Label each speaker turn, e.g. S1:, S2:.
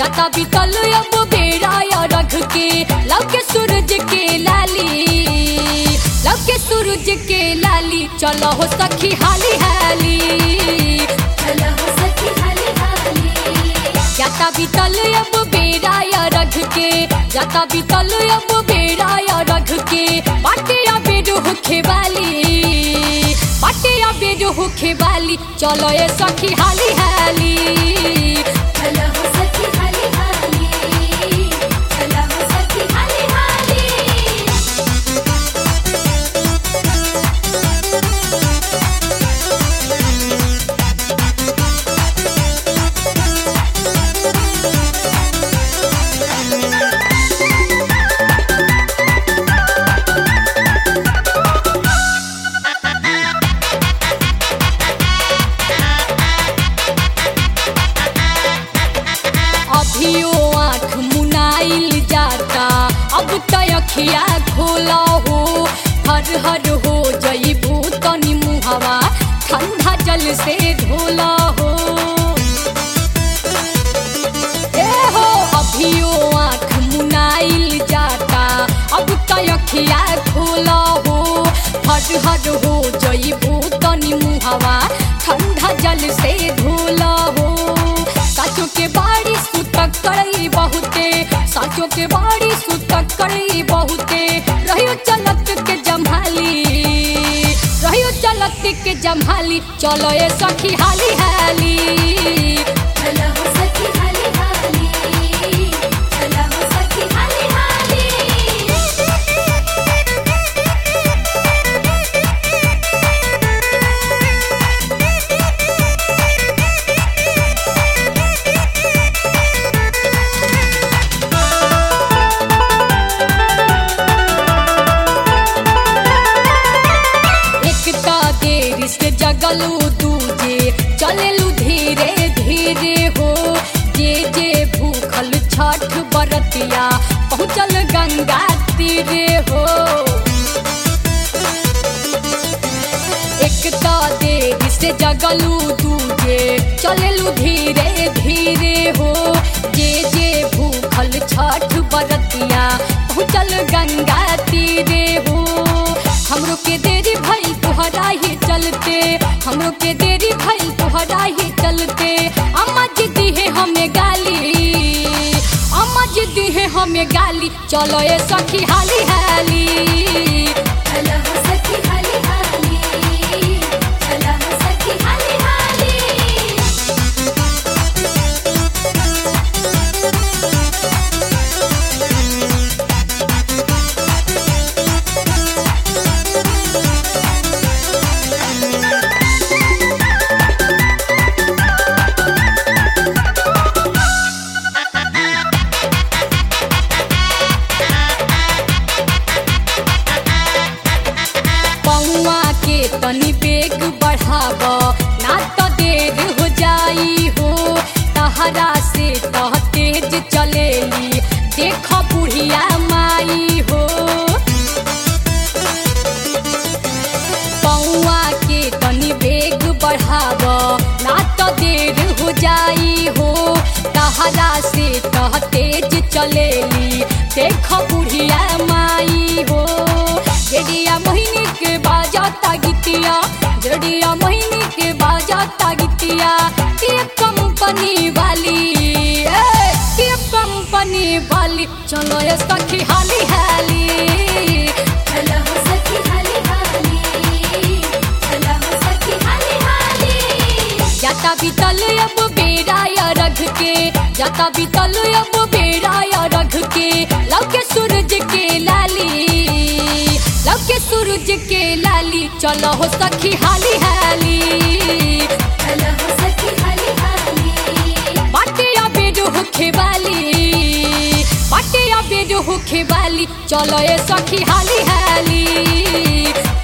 S1: जाता बीतल अब बेड़ा या रख के लव के सूरज के लाली लव के सूरज के लाली चलो हो सखी हाली हाली
S2: चलो हो सखी हाली हाली
S1: जाता बीतल अब बेड़ा या रख के जाता बीतल अब बेड़ा या रख के बाटे या बेड होखे वाली बाटे या बेड होखे वाली चलो ये सखी हाली हाली
S2: चलो हो सखी हाली हाली चलो हो सखी हाली हाली
S1: अभियो आँख मुनाइल जाता अब तय अखिया खोला हो हर हर हो जईबू तनी मुहवा ठंडा जल से धोला हो ए हो अभियो आँख मुनाइल जाता अब तय अखिया खोला हो हर हर हो जईबू तनी मुहवा ठंडा जल से धोला हो साचो के बाड़ी सुतक करई बहुते साचो के बाड़ी सुतक करई बहुते रहियो चलत के जम्हाली रहियो चलत के जम्हाली चलो ए सखी हाली हाली
S2: चलो हो सखी हाली हाली चलो हो सखी हाली हाली
S1: एक ता देर से जगलू दूजे चलेलू धीरे धीरे हो जे जे भूखल छठ बरतिया पहुँचल गंगा तीरे हो एक ता देर से जगलू दूजे चलेलू धीरे धीरे हो जे जे भूखल छठ बरतिया पहुँचल गंगा तीरे हो हमरो के देरी भइल तोहरा ही चलते हमरो के देरी भइल तोहरा ही चलते अम्मा जी दी है हमें गाली अम्मा जी दी है हमें गाली चलो ये सखी हाली हाली
S2: चलो हो सखी हाली हाली चलो हो सखी हाली हाली
S1: पौआ के तनी बेग बढ़ाव ना तो देर हो जाई हो तहरा से तह तेज चलेली देख बुढ़िया माई हो पौआ के तनी बेग बढ़ाव ना तो देर हो जाई हो तहरा से तह तेज चलेली देख बुढ़िया माई हो जड़िया मोहिनी के बाजाता गीतिया जड़िया मोहिनी के बाजाता गीतिया ये कंपनी वाली ए, ये कंपनी वाली चलो ये सखी हाली हाली
S2: चलो हो सखी हाली हाली चलो हो सखी हाली हाली
S1: जाता बीतल अब बेड़ा या रख के जाता बीतल अब बेड़ा या रख के लव के सूरज के लाली लव के सूरज के लाली चलो हो सखी हाली हाली
S2: चलो हो सखी हाली हाली
S1: बाटे या बेड होखे वाली बाटे या बेड होखे वाली चलो ये सखी हाली हाली